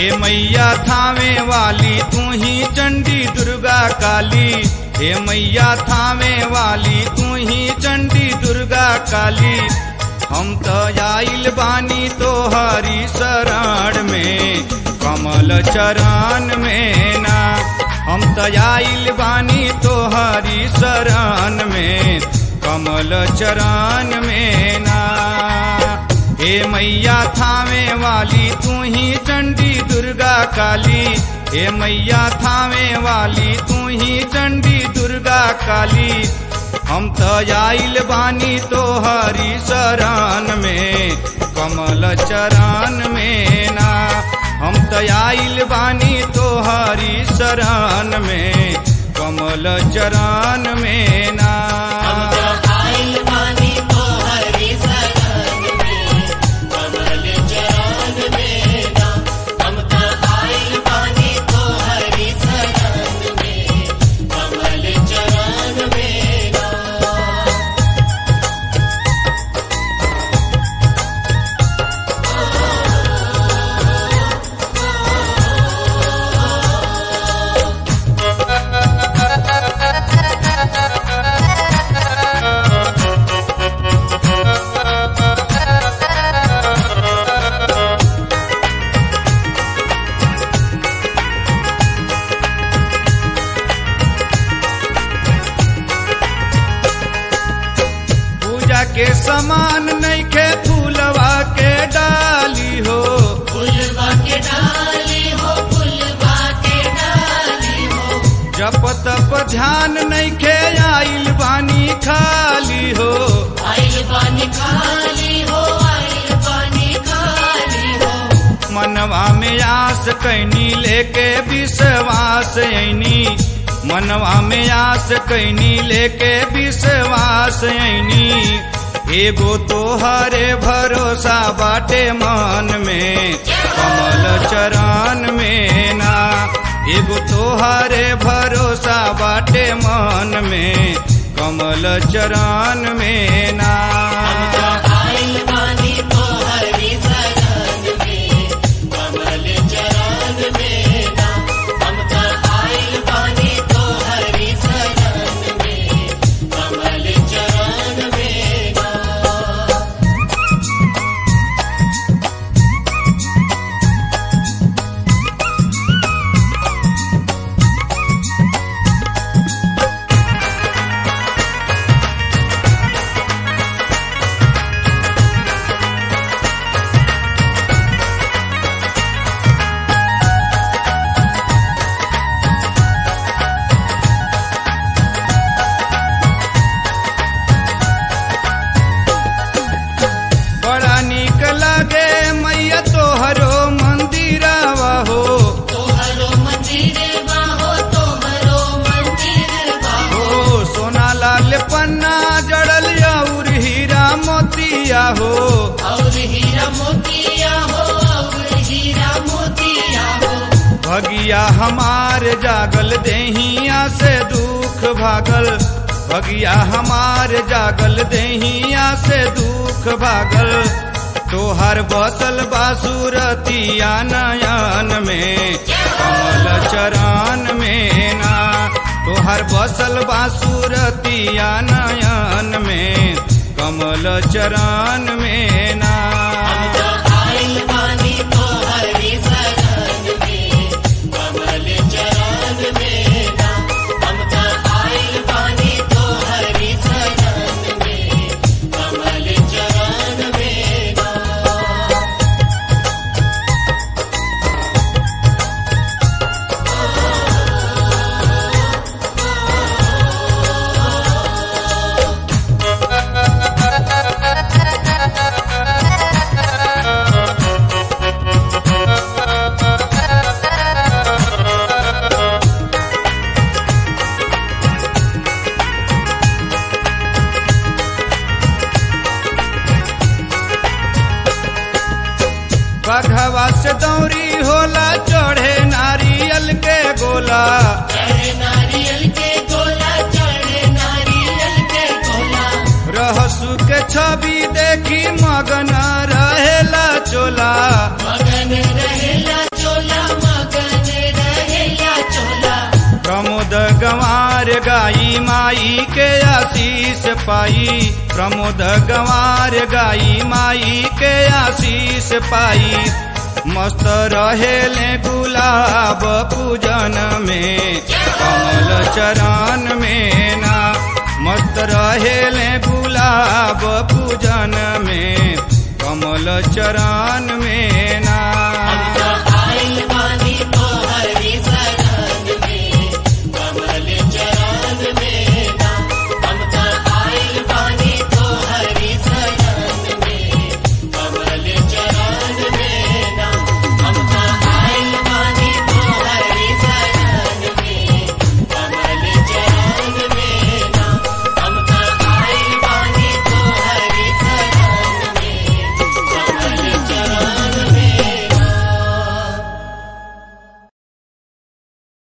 हे मैया थावे वाली तू ही चंडी दुर्गा काली हे मैया थावे वाली तू ही चंडी दुर्गा काली हम तो आइल बानी तो हरी शरण में कमल चरण में ना हम तो आइल बानी तो हरी शरण में कमल चरण में ना हे मैया थावे वाली तू ही चंडी दुर्गा काली हे मैया थावे वाली तू ही चंडी दुर्गा काली हम तो आइल बानी तो हरी शरण में कमल चरण में ना हम तो आइल बानी तो हरी शरण में कमल चरण में ना आइल बानी तो हरि शरण में कमल चरण में ना हम तो आइल बानी तो हरि शरण में कमल चरण में ना पूजा के समान नहीं खे फूलवा के डाली हो फुलवा के डाली हो फुलवा के डाली हो जप तप ध्यान नहीं खे आइल बानी खाली हो आइल बानी खाली हो आइल बानी खाली हो मनवा में आस कैनी लेके विश्वास ऐनी मनवा में आस कैनी लेके विश्वास ऐनी एगो तो हरे भरोसा बाटे मन में कमल चरण में ना एगो तो हरे भरोसा बाटे मन में कमल चरण में ना आइल बानी तो हरि शरण में कमल चरण में ना हम तो आइल बानी तो हरि शरण में कमल चरण में ना बड़ा निक लगे मैया तोहरो मंदिरवा हो तोहरो मंदिर बाहो तोहरो मंदिर बाहो हो सोना लाल पन्ना जड़ल और हीरा मोतिया हो और हीरा मोतिया हो और हीरा मोतिया हो भगिया हमार जागल देहिया से दुख भागल भगिया हमार जागल देहिया से दुख भागल तोहर बसल बासुरतिया नयन में कमल चरण में ना तोहर बसल बासुरतिया नयन में कमल चरण में ना हम तो आइल बानी तो हरि शरण में कमल चरण में ना हम तो आइल बानी तो हरि शरण में कमल चरण में ना बघवा से दौरी होला चढ़े नारियल के गोला चढ़े नारियल के गोला चढ़े नारियल के गोला रहसु के छवि देखी मगन रहेला चोला मगन रहेला चोला गाई माई के आशीष पाई प्रमोद गंवार गाई माई के आशीष पाई मस्त रहेले गुलाब पूजन में कमल चरण में ना मस्त रहेले गुलाब पूजन में कमल चरण में